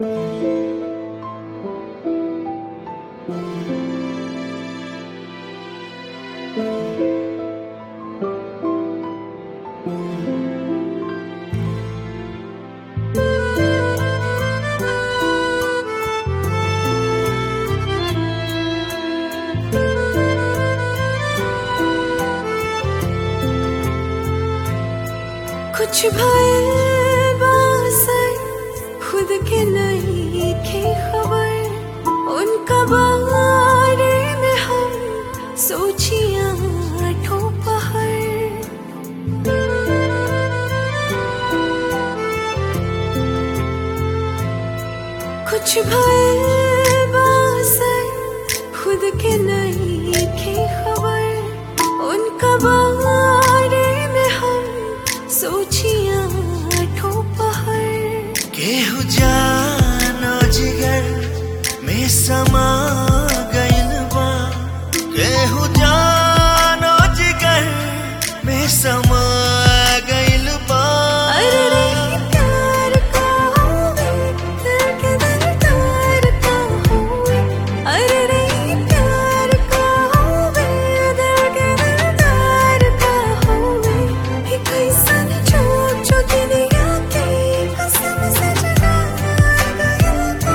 कुछ भइल बासर खुद के नहीं खे खबर उनका बारे में हम सोचिया आठों पहर कुछ भइल बासर खुद के नहीं खे खबर उनका बारे में हम सोचिया आठों पहर केहू जानो जिगर में समा गइल बा केहू जानो जिगर में समा गइल बा अरे रे प्यार का होवे दिल के दिलदार का होवे अरे रे प्यार का होवे दिल के दिलदार का होवे ही कैसन झूठ जो दुनिया के कसम से जगा गया था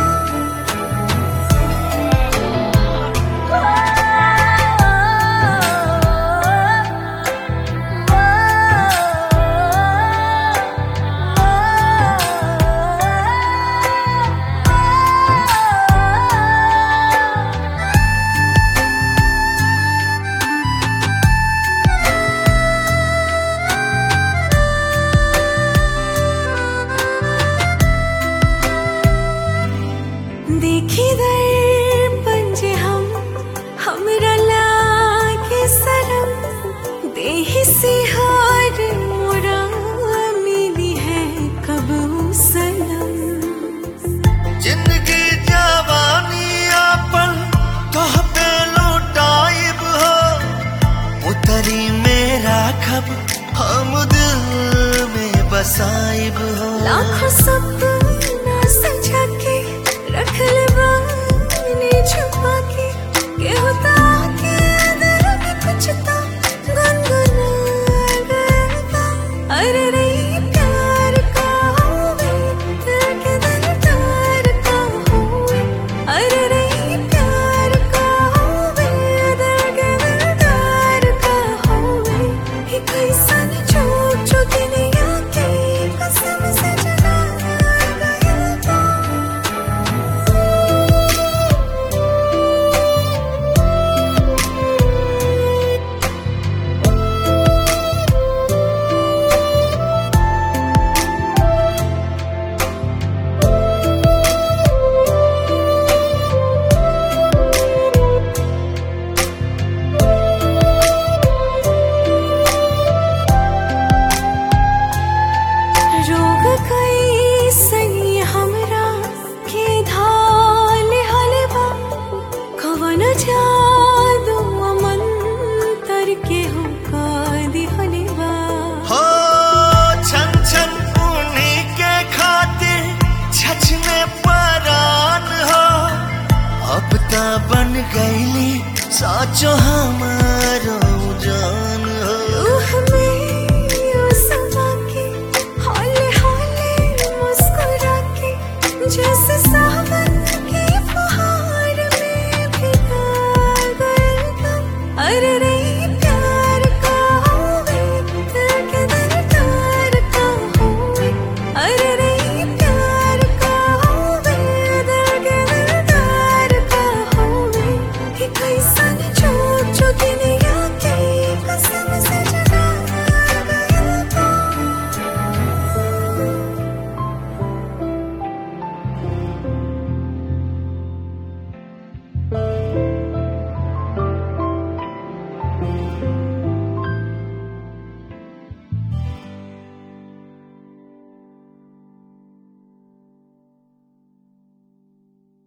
देखी दर्पण जे हम हमरा लागे सरम देहि से हार मोरा मिली है कब सनम जिंदगी जवानी अपन तोह पे लौटाइब हो उतरी मेरा खब हम दिल में बसाइब हो लाखों सपना सजा के रख ले बानी छुपा के के होता के दिल में कुछ तो गुनगुना गया अरे रे प्यार का होवे दिल के दिलदार का होवे अरे रे प्यार का होवे दिल के दिलदार का होवे ही कैसन झूठ जो दुनिया के कसम से जगा गया था रोग कई सनी हमरा के धाल हलवा कवन जादू मन तर के हो का दिहलवा हो छन छन उन्हीं के खातिर छछ में परान हो अब ता बन गईली साचो हमारो जान हो रूह में यू समा के हौले हौले मुस्कुरा के जैसे सावन की फुहार में भिगा गए तुम अरे रे